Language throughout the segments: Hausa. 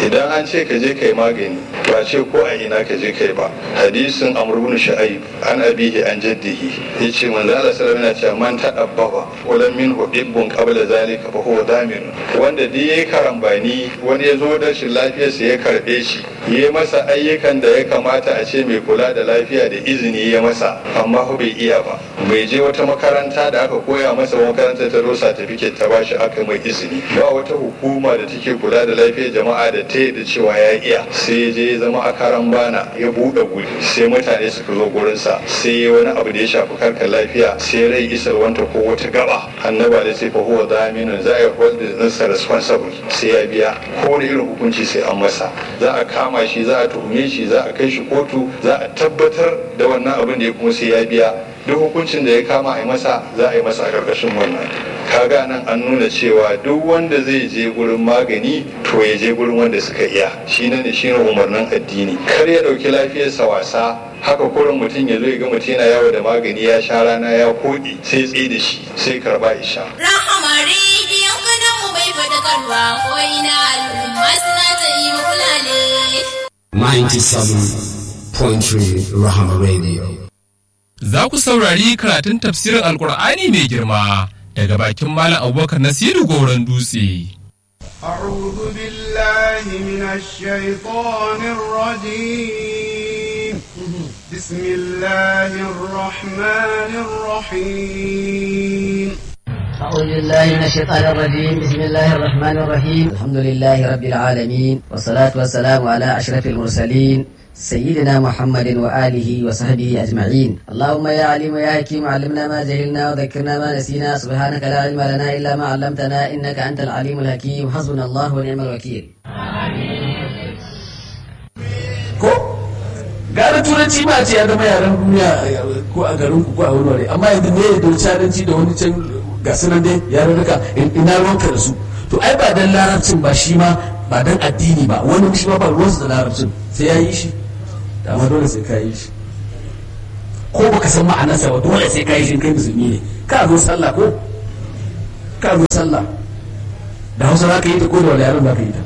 idan an ce ka je kai magani ba ce ko a ina ka je kai ba hadisin amr ibn shu'aib an abihi an jaddihi yace manzo Allah sallallahu alaihi wasallam man tadabbaba wala min hubbun qabla zalika fa huwa damin wanda duk yayi karambani wani ya zo da shi lafiyarsa ya karbe shi yi masa ayyukan da ya kamata a ce mai kula da lafiya da izini ya masa amma ko bai iya ba bai je wata makaranta da aka koya masa makaranta ta rosa certificate ta bashi aka mai izini ba wata hukuma da take kula da lafiyar jama'a da ta da cewa ya iya sai ya je ya zama a karan bana ya buɗe guri sai mutane suka zo gurinsa sai ya wani abu da ya shafi karkar lafiya sai rai isar wanta ko wata gaba annaba da sai fa huwa daminun za a hold the responsible sai ya biya ko da irin hukunci sai an masa za a kama shi za a tuhume shi za a kai shi kotu za a tabbatar da wannan abin da ya kuma sai ya biya duk hukuncin da ya kama a yi masa za a yi masa a ƙarƙashin wannan kaga nan an nuna cewa duk wanda zai je gurin magani to ya je gurin wanda suka iya shi ne shi ne umarnin addini kar ya ɗauki lafiyarsa wasa haka kurin mutum ya zo ya ga mutum yana yawo da magani ya sha rana ya koɗe sai tsaye da shi sai karba isha. Rahama rediyon kanan mu bai fadakarwa ko ina al'umma suna ta yi mukulale. 97.3 Rahama Radio. Za ku saurari karatun tafsirin Alkur'ani mai girma daga bakin Malam Abubakar Nasiru Goron Dutse. أعوذ بالله من الشيطان الرجيم بسم الله الرحمن الرحيم أعوذ بالله من الشيطان الرجيم بسم الله الرحمن الرحيم الحمد لله رب العالمين والصلاة والسلام على أشرف المرسلين سيدنا محمد وآله وصحبه أجمعين اللهم يا عليم يا حكيم علمنا ما جهلنا وذكرنا ما نسينا سبحانك لا علم لنا إلا ما علمتنا إنك أنت العليم الحكيم حسبنا الله ونعم الوكيل ko gara turanci ma ce ya zama yaren duniya ko a garin ku ko a wani wuri amma yanzu ne da wucaranci da wani can ga sunan dai yaren duka ina ruwanka da su to ai ba dan larabcin ba shi ma ba dan addini ba wani shi ma ba ruwansu da larabcin sai ya yi shi dama dole sai ka yi shi ko baka san ma'anarsa ba dole sai ka yi shi kai musulmi ne ka zo sallah ko ka zo sallah da hausa za ka yi ta ko da wani yaren za ka yi ta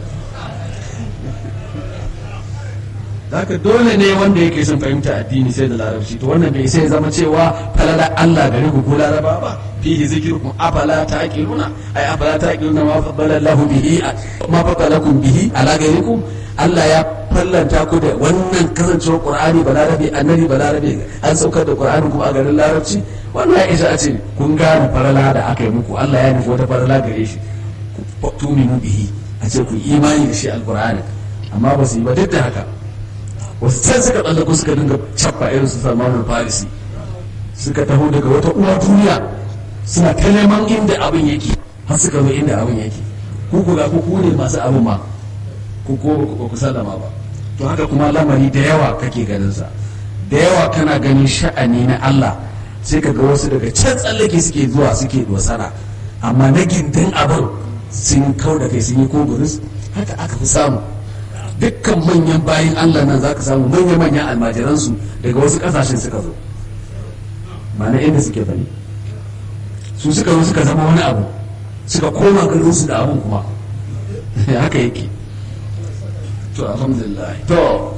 haka dole ne wanda yake son fahimta addini sai da larabci to wannan bai sai zama cewa falala Allah gare ku ko laraba ba fihi zikrukum afala taqiluna ay afala taqiluna ma fadala Allahu bihi ma fadalakum bihi ala gairikum Allah ya fallanta ku da wannan kasancewar Qur'ani balarabe annabi balarabe an saukar da Qur'ani kuma a garin larabci wannan ya isa a ce kun gane farala da aka yi muku Allah ya nufi wata farala gare shi tuminu bihi a ce ku imani da shi alqur'ani amma ba su yi ba duk da haka wasu can suka tsallako suka dinga cappa irin su salmanul farisi suka taho daga wata uwa duniya suna ta neman inda abin yake har suka zo inda abin yake ku ku ga ku ku ne masu abin ma ku ko ba ku sallama ba to haka kuma lamari da yawa kake ganin sa da yawa kana ganin sha'ani na Allah sai ka ga wasu daga can tsallake suke zuwa suke dosara amma na gindin abin sun kau da kai sun yi ko buris haka aka fi samu dukkan manyan bayan Allah nan za ka samu manya-manyan almajiransu daga wasu kasashen suka zo ba na inda suke bane su suka zo suka zama wani abu suka koma garinsu da abin kuma haka yake to alhamdulillah to